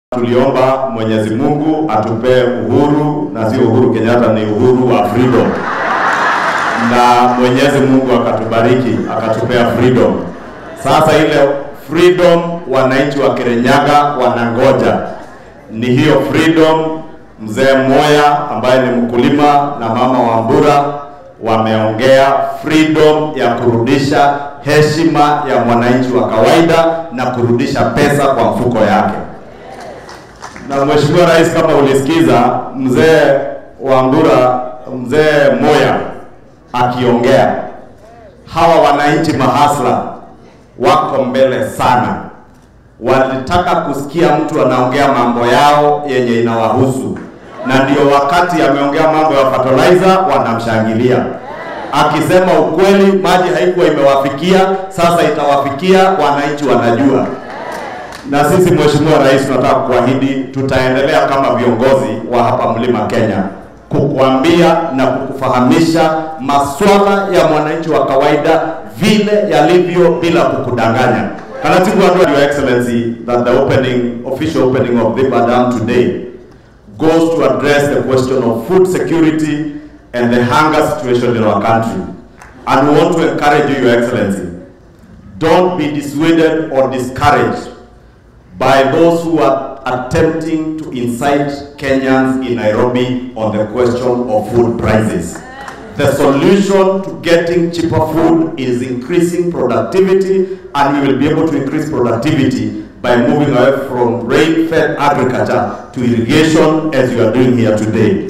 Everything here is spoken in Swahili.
tuliomba Mwenyezi Mungu atupee uhuru na sio Uhuru Kenyatta, ni uhuru wa freedom, na Mwenyezi Mungu akatubariki akatupea freedom. Sasa ile freedom wananchi wa Kirinyaga wanangoja ni hiyo freedom. Mzee Moya ambaye ni mkulima na mama wa Mbura wameongea freedom ya kurudisha heshima ya mwananchi wa kawaida na kurudisha pesa kwa mfuko yake. Na Mheshimiwa Rais, kama ulisikiza mzee wa Mbura, mzee Moya akiongea, hawa wananchi mahasla wako mbele sana, walitaka kusikia mtu anaongea mambo yao yenye inawahusu, na ndio wakati ameongea mambo ya fertilizer wanamshangilia akisema ukweli, maji haikuwa imewafikia, sasa itawafikia, wananchi wanajua. Na sisi Mheshimiwa Rais, tunataka kuahidi tutaendelea kama viongozi wa hapa Mlima Kenya kukuambia na kukufahamisha masuala ya mwananchi wa kawaida vile yalivyo bila kukudanganya. Kanatibu Andrew, Your Excellency, that the opening, official opening of Dhiba Dam today goes to address the question of food security and the hunger situation in our country. And we want to encourage you, Your Excellency, don't be dissuaded or discouraged by those who are attempting to incite Kenyans in Nairobi on the question of food prices. The solution to getting cheaper food is increasing productivity, and we will be able to increase productivity by moving away from rain-fed agriculture to irrigation as you are doing here today.